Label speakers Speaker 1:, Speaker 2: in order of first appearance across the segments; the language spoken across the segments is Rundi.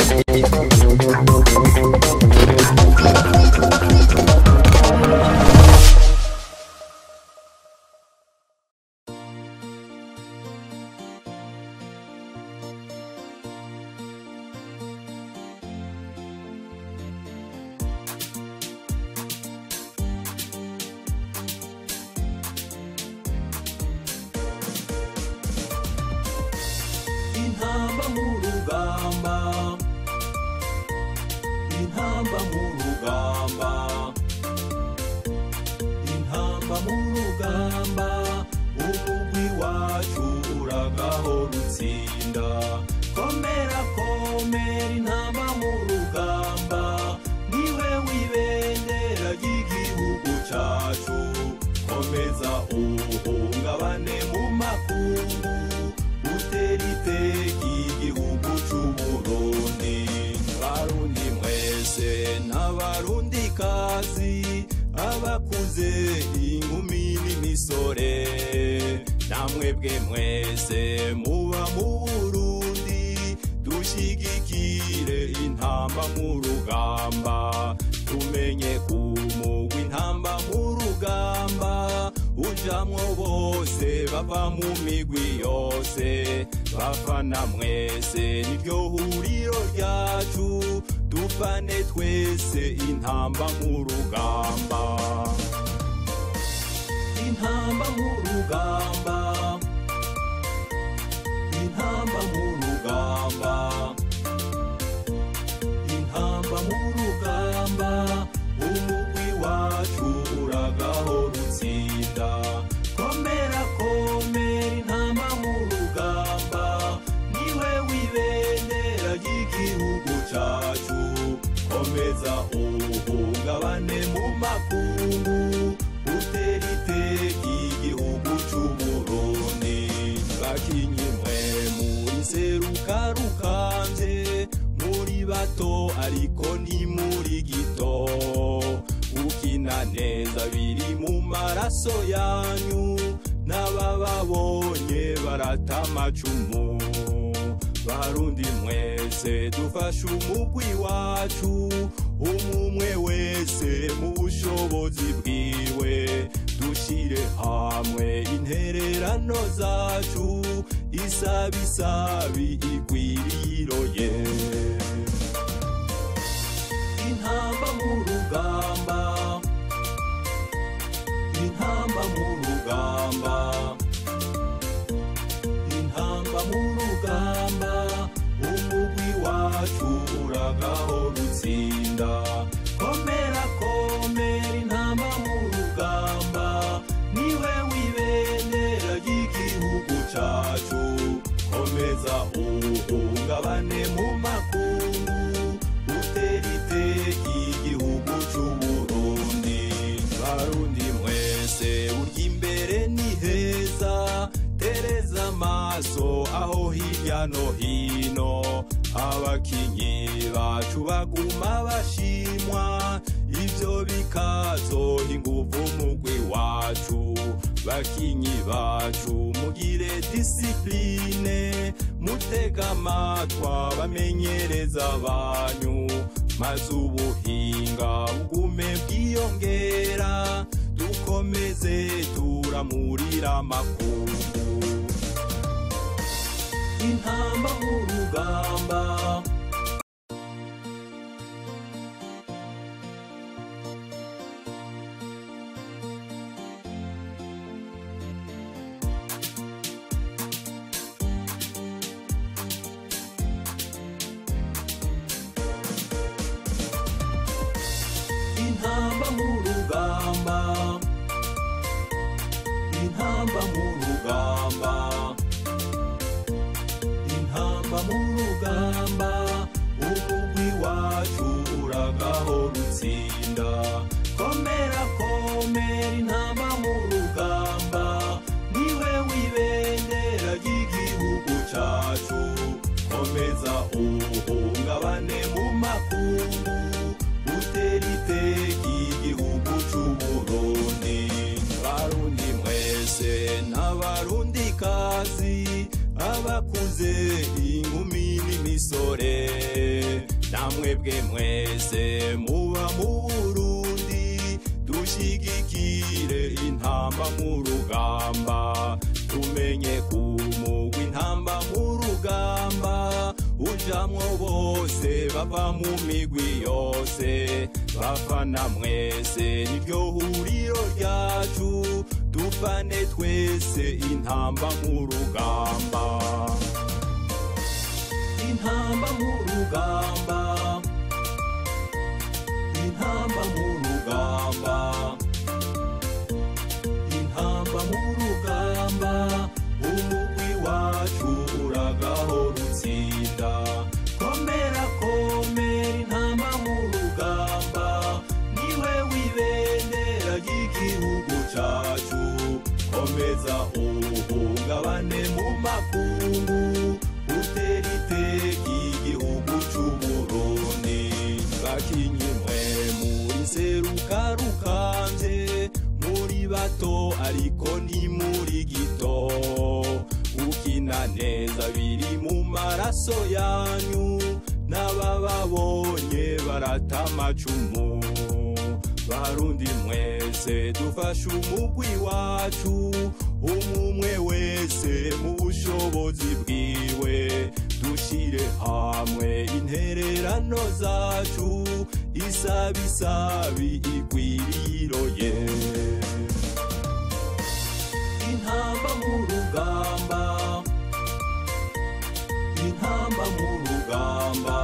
Speaker 1: intamba mu rugamba intamba mu rugamba intamba mu rugamba umugwi wacu uragahora utsinda komera komera intamba mu rugamba niwe wibendera ry'igihugu cacu komeza uhungabane mu makungu utera iteka igihugu c'uburundi barundi mwese n'abarundi kazi abakuze inkumi n'imisore namwebwe mwese muba mu burundi dushigikire intamba mu rugamba tumenye kumugwa intamba mu rugamba ujamwo bose bava mu migwi yose bafana mwese niryo huriro ryacu dufane twese intamba mu rugamba intamba mu rugamba intamba mu rugamba intamba mu rugamba umugwi wacu uragahora utsinda komera komera intamba mu rugamba niwe wibendera ry'igihugu cacu komeza uhungabane mu makungu utera iteka igihugu c'uburundi bakinyi mwe muri seruka rukanje muri bato ariko ni muri gito ukina neza biri mu maraso yanyu n'abababonye barata amacumu barundi mwese dufashe umugwi wacu umumwe wese mu bushobozi bwiwe dushire hamwe intererano zacu isabisabi igwiriroye intamba mu rugamba intamba mu rugamba intamba mu rugamba umugwi wacu uragahora utsinda komera komera intamba mu rugamba niwe wibendera ry'igihugu cacu komeza uhungabane mu makungu utera iteka igihugu c'uburundi barundi mwese urya imbere ni heza tereza amaso aho hirya no hino abakinyi bacu baguma bashimwa ivyo bikazoha inguvu umugwi wacu bakinyi bacu mugire disipline mutega amatwa bamenyereza banyu maze ubuhinga bugume bwiyongera dukomeze turamurira amakungu intamba mu rugamba intamba mu rugamba intamba mu rugamba intamba mu rugamba umugwi wacu uragahora utsinda komera komera intamba mu rugamba niwe wibendera ry'igihugu cacu komeza uhungabane mu makungu utera iteka igihugu c'uburundi barundi mwese n'abarundi kazi abakuze inkumi n'imisore namwebwe mwese muba mu burundi dushigikire intamba mu rugamba tumenye kumugwa intamba mu rugamba ujamwo bose bava mu migwi yose bafana mwese niryo huriro ryacu dufane twese intamba mu rugamba intamba mu rugamba intamba mu rugamba intamba mu rugamba umugwi wacu uragahora utsinda komera komera intamba mu rugamba niwe wibendera ry'igihugu cacu komeza uhungabane mu makungu utera iteka igihugu c'uburundi bakinyi mwe muri nseruka rukambye muri bato ariko ni muri gito ukina neza biri mu maraso yanyu n'abababonye barata amacumu barundi mwese dufashe umugwi wacu umumwe wese mu bushobozi bwiwe dushire hamwe intererano zacu isabisabi igwiriroye intamba mu rugamba intamba mu rugamba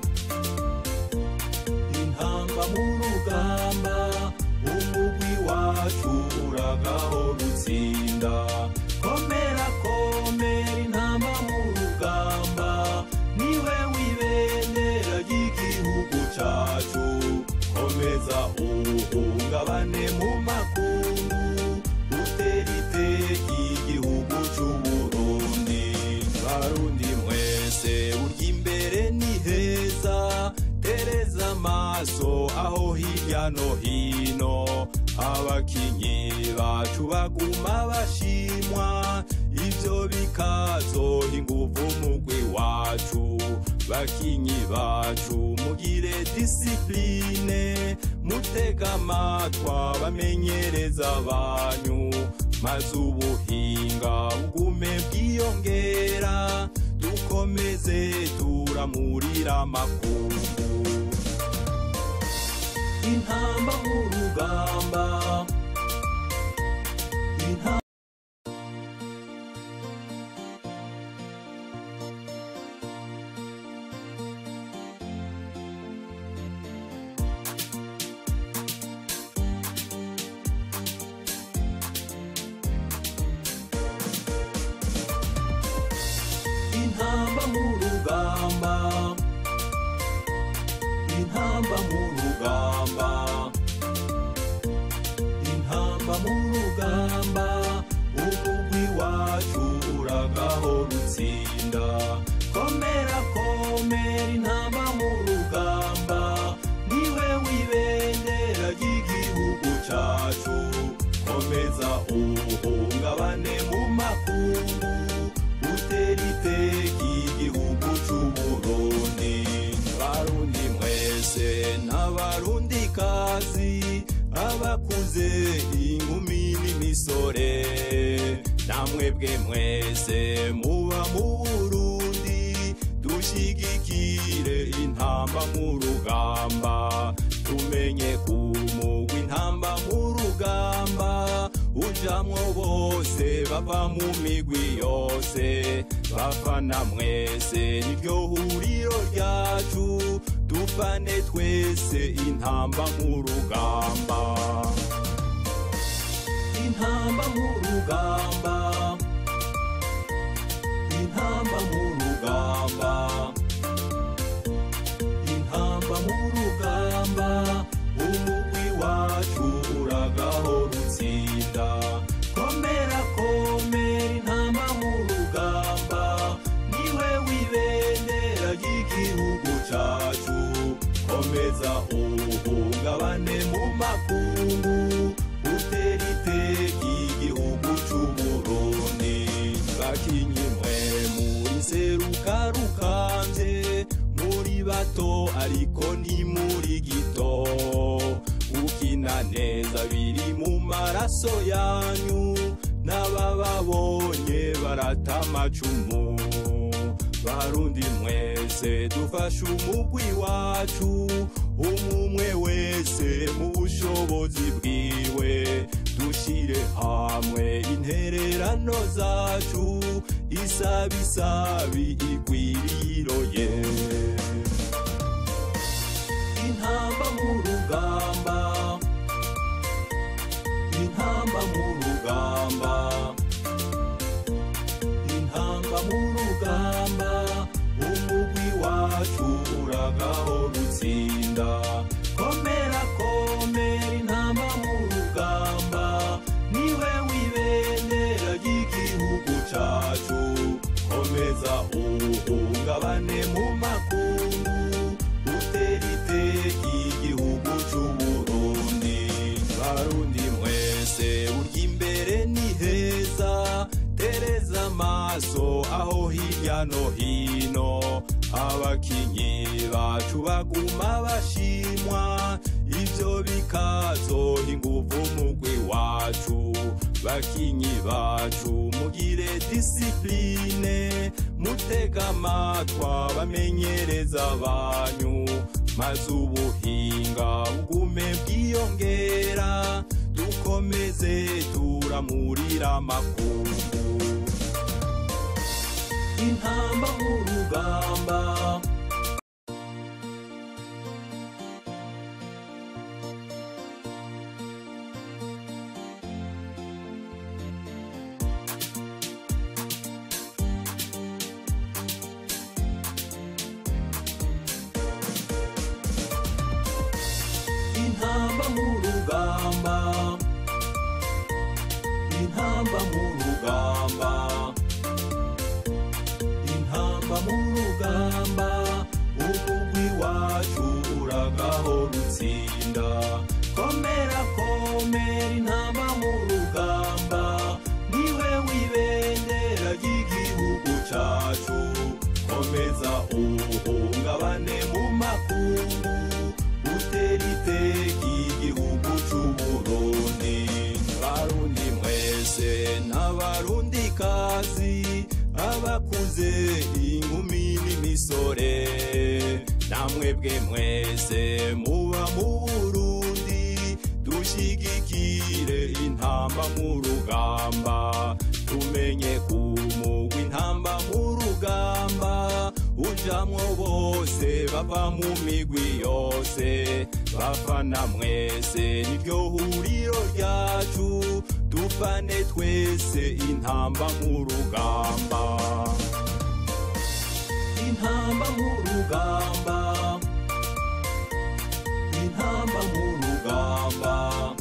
Speaker 1: intamba mu rugamba umugwi wacu uragahora utsinda komera komera intamba mu rugamba niwe wibendera ry'igihugu cacu komeza uhungabane mu makungu utera iteka igihugu c'uburundi barundi mwese urya imbere ni heza tereza amaso aho hirya no hino abakinyi bacu baguma bashimwa ivyo bikazoha inguvu mugwi wacu bakinyi bacu mugire disipline mutega amatwa bamenyereza banyu maze ubuhinga bugume bwiyongera dukomeze turamurira amakungu intamba mu rugamba intamba intamba mu rugamba intamba mu rugamba intamba mu rugamba umugwi wacu uragahora utsinda komera komera intamba mu rugamba niwe wibendera ry'igihugu cacu komeza uhungabane mu makungu utera iteka igihugu c'uburundi barundi mwese n'abarundi kazi abakuze inkumi n'imisore namwebwe mwese muba mu burundi dushigikire intamba mu rugamba tumenye kumugwa intamba mu rugamba ujamwo bose bava mu migwi yose bafana mwese niryo huriro ryacu dufane twese intamba mu rugamba intamba mu rugamba intamba mu rugamba intamba mu rugamba umugwi wacu uragahora utsinda komera komera intamba mu rugamba niwe wibendera ry'igihugu cacu komeza uhungabane mu makungu utera iteka igihugu c'uburundi bakinyi mwe muri seruka rukambye muri muri bato ariko ntimuri gito ukina neza biri mu maraso yanyu n'abababonye barata amacumu barundi mwese dufashe umugwi wacu umumwe wese mu bushobozi bwiwe dushire hamwe intererano zacu isabisabi igwiriroye intamba mu rugamba intamba mu rugamba intamba mu rugamba umugwi wacu uragaho rutsinda komera komera intamba mu rugamba niwe wibendera ry'igihugu cacu komeza uhungabane mu makungu utera iteka igihugu c'uburundi barundi mwese urya imbere ni heza tereza amaso aho hirya no hino abakinyi bacu baguma bashimwa ivyo bikazoha inguvu umugwi wacu bakinyi bacu mugire disipline mutega amatwa bamenyereza banyu maze ubuhinga bugume bwiyongera dukomeze turamurira amakungu intamba mu rugamba intamba mu rugamba intamba mu rugamba intamba mu rugamba umugwi wacu uragaho rutsinda komera komera intamba mu rugamba niwe wibendera ry'igihugu cacu komeza uhungabane mu makungu utera iteka igihugu c'uburundi barundi mwese n'abarundi kazi abakuze inkumi n'imisore namwebwe mwese muba mu burundi dushigikire intamba mu rugamba tumenye kumugwa intamba mu rugamba ujamwo bose bava mu migwi yose bafana mwese niryo huriro ryacu dufane twese intamba mu rugamba intamba mu rugamba intamba mu rugamba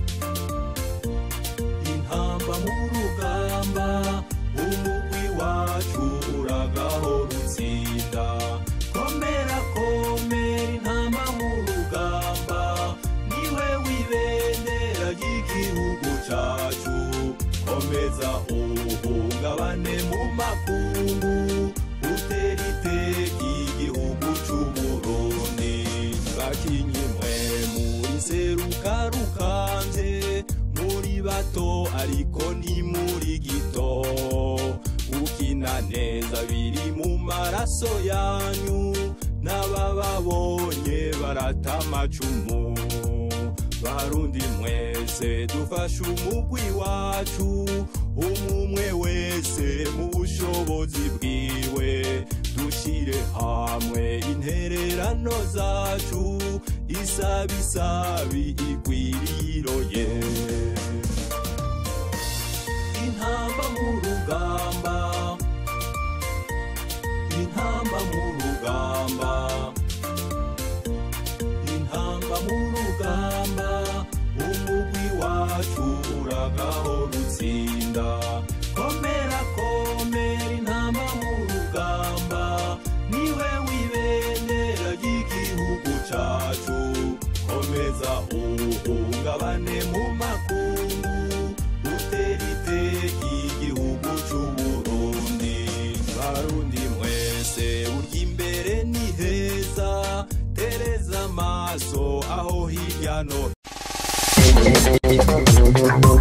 Speaker 1: intamba mu rugamba umugwi wacu uragaho rutsinda komera komera intamba mu rugamba niwe wibendera ry'igihugu cacu komeza uhungabane mu makungu utera iteka igihugu c'uburundi bakinyi mwe muri seruka rukanje muri bato ariko ntimuri gito ukina neza biri mu maraso yanyu n'abababonye barata amacumu barundi mwese dufashe umugwi wacu umumwe wese mu bushobozi bwiwe dushire hamwe intererano zacu isabisabi igwiriroye intamba mu rugamba intamba mu rugamba intamba mu rugamba umugwi wacu uragaho rutsinda komera komera intamba mu rugamba niwe wibendera ry'igihugu cacu komeza uhungabane mu makungu utera iteka igihugu c'uburundi barundi mwese urya imbere ni maso aho hirya no